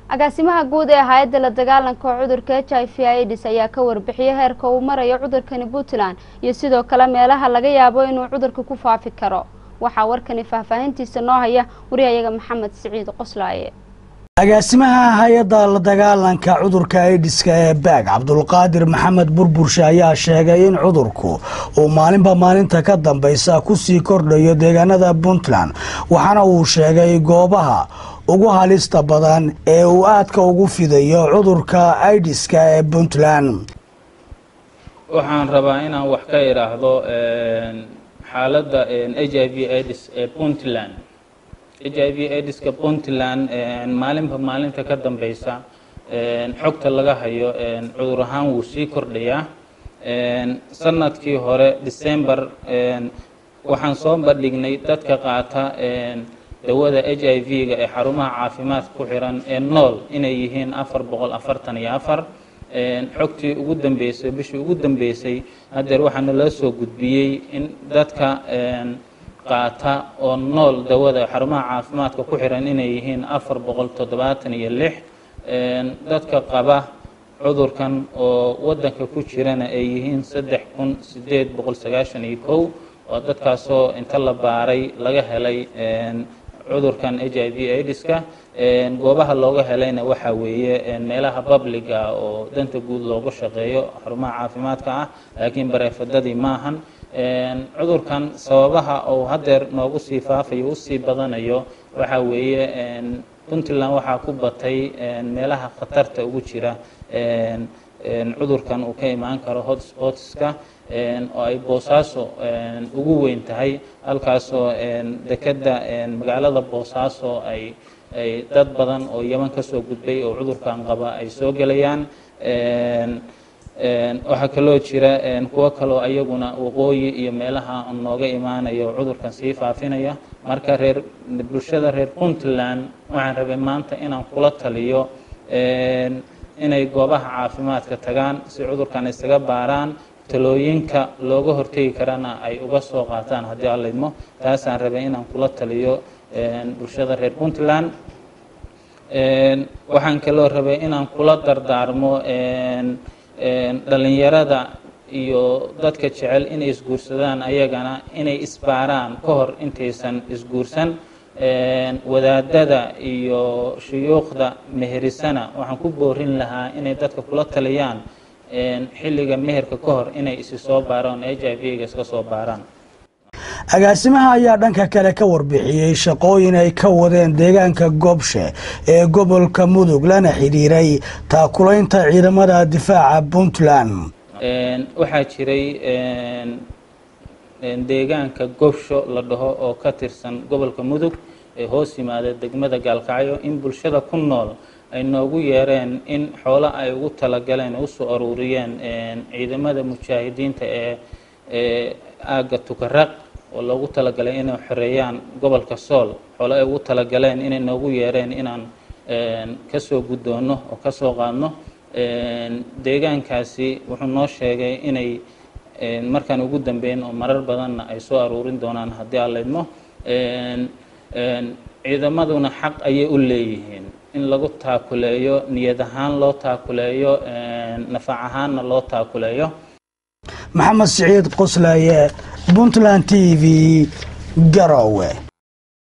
agaasimaha guud ee hay-adda la dagaalanka cudurka h i v ids ayaa ka warbixiyay heerka uu marayo cudurkani puntland iyo sidoo kale meelaha laga yaabo inuu cudurka ku faafi karo waxaa warkani faahfaahintiisa noo haya wariyayaga maxamed siciid qoslaaye agaasimaha hay-adda la dagaalanka cudurka aidiska ee baag cabdulqaadir maxamed burburshe ayaa sheegay in cudurku uu maalinba maalinta ka dambeysa kusii kordhayo deegaanada puntland waxaana uu sheegay goobaha ugu halista badan ee uu aadka ugu fidayo cudurka aidiska ee puntland waxaan rabaa inaan wax ka idhaahdo xaaladda h i v ids ee puntland h i v idiska puntland maalinba maalinta ka dambeysa xogta laga hayo cudur ahaan wuu sii kordhayaa sanadkii hore december waxaan soo bandhignay dadka qaata dawada h i v-ga ee xarumaha caafimaadka ku xiran ee nool inay yihiin afar boqol afartan iyo afar xogtii ugu dambeysay bishii ugu dambeysay haddeer waxaana loo soo gudbiyey in dadka qaata oo nool dawada xarumaha caafimaadka ku xiran inay yihiin afar boqol toddobaatan iyo lix dadka qaba cudurkan oo wadanka ku jirana ay yihiin saddex kun sideed boqol sagaashan iyo kow oo dadkaasoo inta la baaray laga helay cudurkan h i v idiska goobaha looga helayna waxaa weeye meelaha babliga oo danta guud loogu shaqeeyo xarumaha caafimaadka ah laakiin bareefadadii maahan cudurkan sababaha uu haddeer noogu sii faafayo usii badanayo waxaa weeye puntland waxaa ku batay meelaha khatarta ugu jira cudurkan uu ka imaan karo hotspotska oo ay boosaaso ugu weyn tahay halkaasoo dekeda magaalada boosaaso ay ay dad badan oo yeman kasoo gudbay oo cudurkan qaba ay soo gelayaan waxaa kaloo jira kuwo kaloo ayaguna waqooyi iyo meelaha nooga imaanayo cudurkan sii faafinaya marka reer bulshada reer puntland waxaan rabay maanta inaan kula taliyo inay goobaha caafimaadka tagaan si cudurkan isaga baaraan talooyinka looga hortegi karana ay uga soo qaataan haddii aan laydmo taasaan rabay inaan kula taliyo bulshada reer puntland waxaan kaloo rabay inaan kula dardaarmo dhalinyarada iyo dadka jecel inay isguursadaan ayagana inay isbaaraan ka hor intaysan isguursan wadaadada iyo shuyuukhda meherisana waxaan ku boorin lahaa inay dadka kula taliyaan xilliga meherka ka hor inay isi soo baaraan h i v-ga iska soo baaraan agaasimaha ayaa dhanka kale ka warbixiyey shaqooyin ay ka wadeen deegaanka goobshe ee gobolka mudug lana xidhiiray taakulaynta ciidamada difaaca puntland waxaa jiray deegaanka gobsho la dhaho oo ka tirsan gobolka mudug ee hoos yimaada degmada gaalkacyo in bulshada ku nool ay noogu yeereen in xoolo ay ugu talagaleen oo usoo aruuriyeen ciidamada mujaahidiinta ee ee aagga tukaraq oo loogu talagalay inay xoreeyaan gobolka sool xoolo ay ugu talagaleen inay noogu yeereen inaan kasoo guddoono oo kasoo qaadno deegaankaasi wuxuu noo sheegay inay markaan ugu dambeyn oo marar badanna ay soo aruurin doonaan haddii aan laydmo ciidamaduna xaq ayay u leeyihiin in lagu taakuleeyo niyad ahaan loo taakuleeyo nafac ahaanna loo taakuleeyo maxamed siciid qoslaaye puntland t v garowe